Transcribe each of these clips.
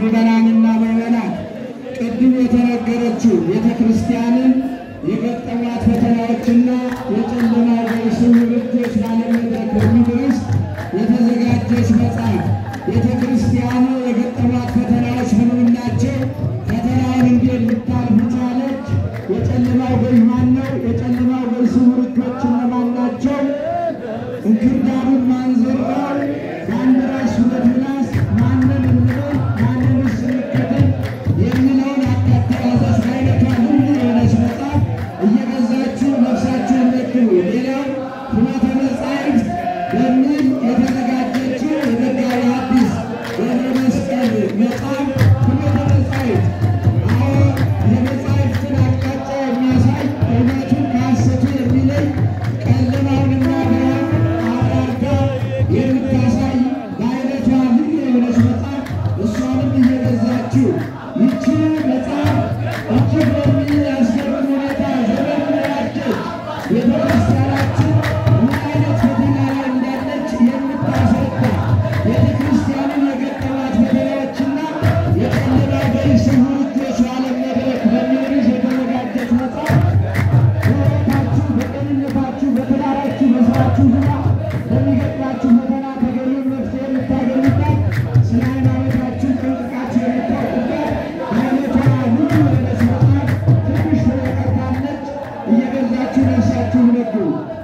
ምዕመናንና ምዕመናት ቅድም የተነገረችው ቤተ ክርስቲያንን የገጠሟት ፈተናዎችና የጨለማ ገይስም ምልክቶች ባለመድረክ በሚል ርዕስ የተዘጋጀች መጽሐፍ ቤተ ክርስቲያኑ የገጠሟት ፈተናዎች ምንም ናቸው? ፈተናውን እንዴት ልታልፍ ቻለች? የጨለማው ገዥ ማን ነው? የጨለማው ገዥ ስውርቶች እነማን ናቸው? እንክርዳዱን ማን ዘራው? በአንድ ራስ ሁለት ምላስ ማንን እንበል ማንንስ እንከተል የሚለውን አካታ ያዘች በአይነቷ ልዩ የሆነች መጽሐፍ እየገዛችሁ ነፍሳችሁን መግቡ። ሌላው ፍኖተ መጻሕፍት በሚል የተዘጋጀችው የመጋቢ ሐዲስ ገብረ መስቀል መጽሐፍ ፍኖተ መጻሕፍት አዎ የመጻሕፍትን አቅጣጫ የሚያሳይ እውነቱን ከሐሰቱ የሚለይ ጨለማውንና ብርሃኑን አብራርታ የምታሳይ በአይነቷ ልዩ የሆነች መጽሐፍ እሷንም እየገዛችሁ ይቺ መጽሐፍ እጅግ በሚያስገርም ሁኔታ ዘመኑን የዋጀች ቤተክርስቲያናችን ምን አይነት ፈተና ላይ እንዳለች የምታስረዳ ቤተክርስቲያንን የገጠማት ፈተናዎችና የጨለማ ገዥ ስውር እጆች በዓለም መድረክ በሚል ርዕስ የተዘጋጀች መጽሐፍ በሕይወታችሁ፣ በጤንነታችሁ፣ በትዳራችሁ፣ በስራችሁ ዙሪያ በሚገጥማችሁ ፈተና ተገቢውን መፍትሄ የምታገኙበት ስለ ሃይማኖታችሁ ጠንቅቃችሁ የምታውቁበት በአይነቷ ልዩ የሆነች መጽሐፍ ትንሽ ፍሬ ቀርታለች። እየገዛችሁ ነፍሳችሁን መግቡ።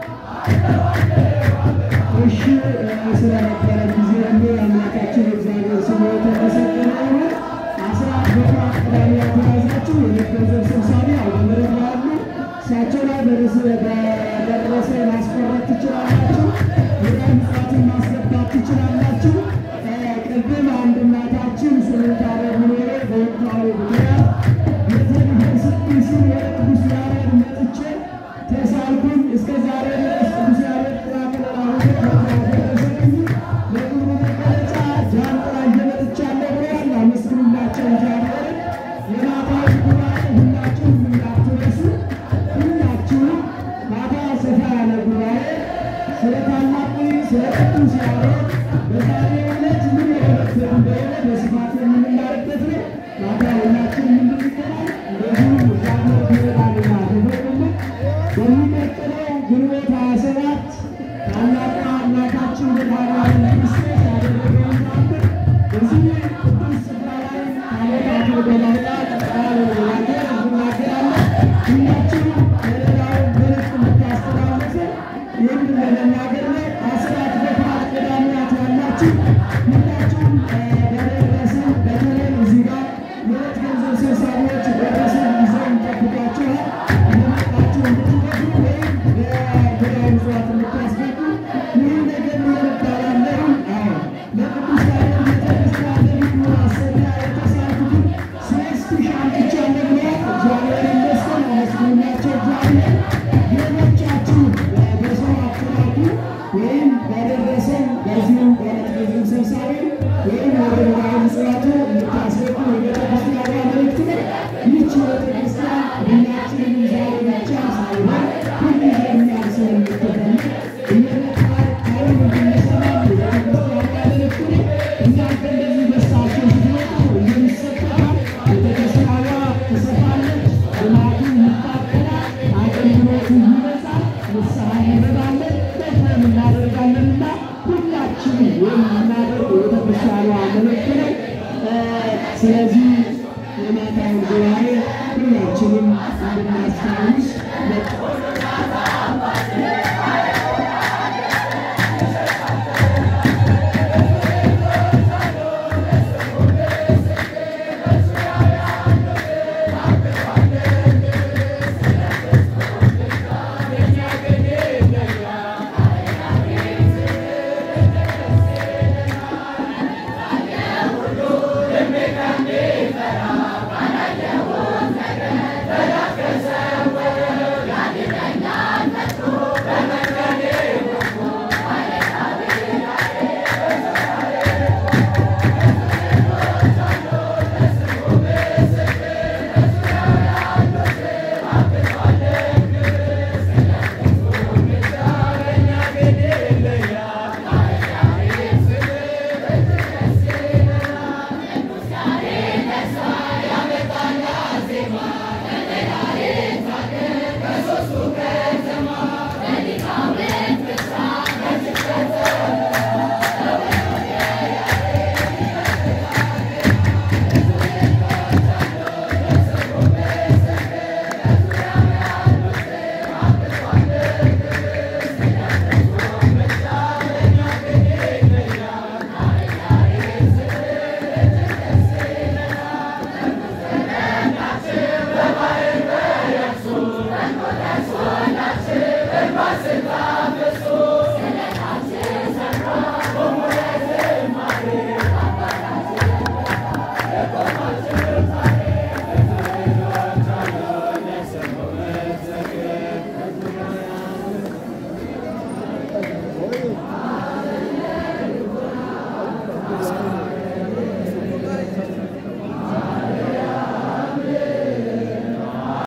እሺ ስለነበረ ጊዜ ሁሉ የአምላካችን እግዚአብሔር ስሙ የተመሰገነ ይሁን። አስራት በኩራት ቅዳሜ ያተያዛችሁ የቤት ገንዘብ ሰብሳቢ አውደ ምሕረት ያሉ እሳቸው ላይ በደረሰ ማስቆረጥ ትችላላችሁ። የቀን ምጽዋትን ማስገባት ትችላላችሁ። ቅድም አንድ እናታችን ስምንት ዓመት ኑሮ በወቅታዊ ምክንያት የቴሌቪዥን ስድስትን የቅዱስ ያሬድ መጥቼ ተሳልኩኝ እስከ ዛሬ ድረስ ቅዱስ ያሬድ ጥራ ከለላሁት ለክብሩ መገለጫ ጃንጥላ እየመጥቻለሁ ብለዋል። አመስግኑላቸው እግዚአብሔርን። የማታው ጉባኤ ሁላችሁም እንዳትረሱ። ሁላችሁም ማታ ሰፋ ያለ ጉባኤ ስለ ታላቁ ስለ ቅዱስ ያሬድ በዛሬው ዕለት ምን የሆነበት እንደሆነ በስፋት የምንማርበት ነው። ማታ ሁላችሁም እንድንገናኝ እንደዚሁ እግዚአብሔር ቢረዳንና ቢፈቅድልን በሚቀጥለው ግንቦት ሃያ ሰባት ታላቁ አምላካችን መድኃኒዓለም ክርስቶስ ያደረገውን ተአምር በዚህ ቅዱስ ስፍራ ላይ ታቦታቱ ወደ ማውጣት ቃል ነገር እንናገራለን። ሁላችሁም ለሌላው መልዕክት እንድታስተላልፉ ይህን ለመናገር ነው። አስራት በኩራት ቀዳሚያት ያላችሁ ሁላችሁም በደረስን በተለይ እዚህ ጋር የዕለት ገንዘብ ሰብሳቢዎች ደረስን ይዘው ይጠብቋችኋል። እየመጣችሁ እንድትገቡ ወይም በገዳይ ምጽዋት እንድታስገቡ ይህ ነገር ምን ይባላል? አዎ ለቅዱስ ያሬድ ቤተክርስቲያን ለልዩ ማሰቢያ የተሳሉትን ሦስት ሺህ አምጥቻለሁ ብለዋል። እግዚአብሔር ይመስገን። አመስግኑላቸው እግዚአብሔር። ሌሎቻችሁ በሰው አትላኩ ወይም በደረሰን በዚሁ በዕለት ገንዘብ ሰብሳቢ ወይም ወደ ገዳይ ምጽዋቱ እንድታስገቡ የቤተክርስቲያኗ መልእክት ነው። ይህች ቤተክርስቲያን ሁላችንም ዛሬ ብቻ ሳይሆን ሁልጊዜ እኛን ስለምትፈልግ እየመጣን ቃሉን እንድንሰማ የቤተክርስቲያኗ መልእክት ነው። እናንተ እንደዚህ ደስታችሁ ስትመጡ እንደሚሰጣል ቤተክርስቲያኗ ትሰፋለች፣ ልማቱ ይታጠናል፣ አገልግሎቱ ይበዛል፣ ንስሐ እንገባለን፣ በጣም እናደርጋለንና ሁላችንም የምናደርገው የቤተክርስቲያኗ መልእክት ነው። ስለዚህ የማታውን ጉባኤ ሁላችንም እንድናስታውስ